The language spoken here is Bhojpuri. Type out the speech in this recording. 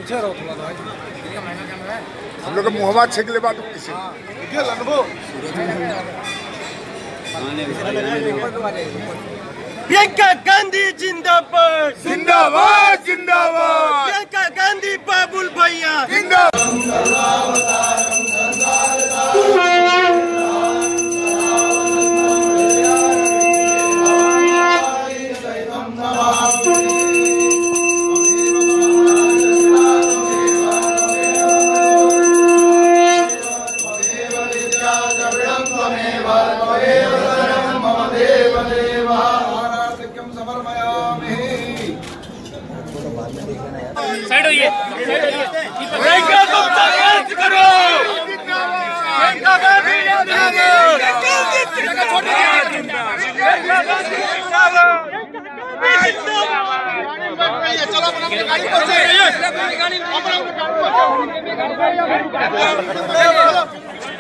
पीछे रहो थोड़ा भाई हम लोग के मुहवा छेक ले बात किसी प्रियंका गांधी जिंदाबाद जिंदाबाद जिंदाबाद प्रियंका गांधी बाबुल भैया जिंदाबाद साइड होइए साइड होइए प्रियंका तुम संघर्ष करो प्रियंका गांधी जिंदाबाद चलो